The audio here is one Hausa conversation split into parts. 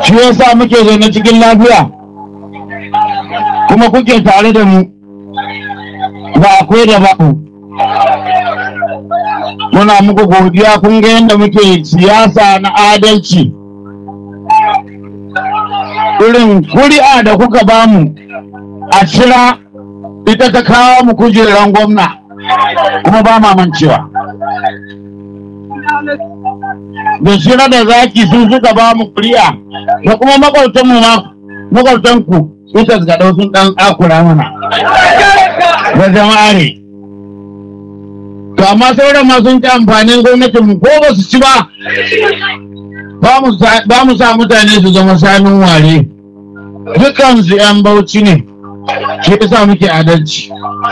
shi yasa muke zaune cikin lafiya kuma kuke tare da mu ba akwai da babu muna muku godiya kun ga yadda muke siyasa na adalci irin kuri'a da kuka bamu a shira ita ta kawo mu kujeran gwamna kuma ba mamancewa da shira da zaki sun suka ba mu kuri'a da kuma makwautanmu ma makwautanku ita ga sun dan akura mana da jama'a ne to amma sauran ma sun ci amfanin gwamnatin mu ko ba su ci ba ba mu sa mutane su zama shanun ware dukansu 'yan bauchi ne shi yasa muke adalci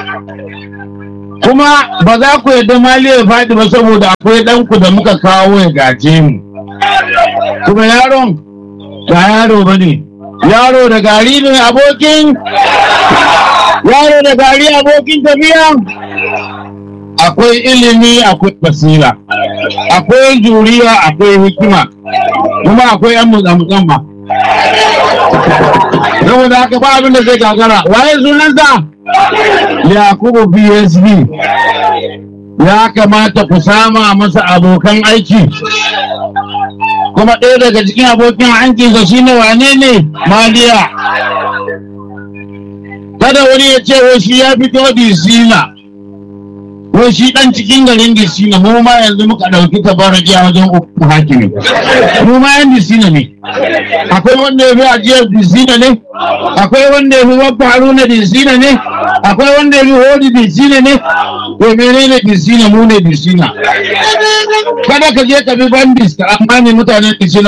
kuma ba za ku yadda mali ya faɗi ba saboda akwai ɗanku da muka kawo ya gaje mu kuma yaron ba yaro ba ne yaro da gari ne abokin yaro da gari abokin tafiya akwai ilimi akwai basira akwai juriya akwai hikima kuma akwai yan mutsamutsan ba saboda haka ba abin da zai gagara waye sunansa yakubu psb ya kamata ku sama masa abokan aiki kuma ɗaya daga cikin abokin aikinsa shine wane ne maliya kada wani ya ce wai shi ya fito disina wai shi dan cikin garin disina mu ma yanzu muka ɗauki tabaraki a wajen uku hakimi mu ma yan disina ne akwai wanda ya fi ajiyar disina ne akwai wanda ya fi wabba haruna disina ne akwai wanda ya fi hodi disina ne to menene disina mu ne disina kada ka je ka bi bandis ka amma ne mutanen disina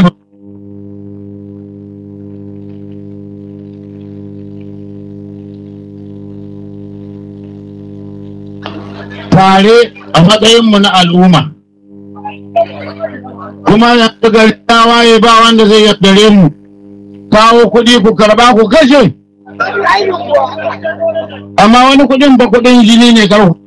tare a matsayinmu na al'umma kuma yanzu gari ta waye ba wanda zai yaddare mu kawo kuɗi ku karba ku kashe amma wani kuɗin ba kuɗin jini ne kar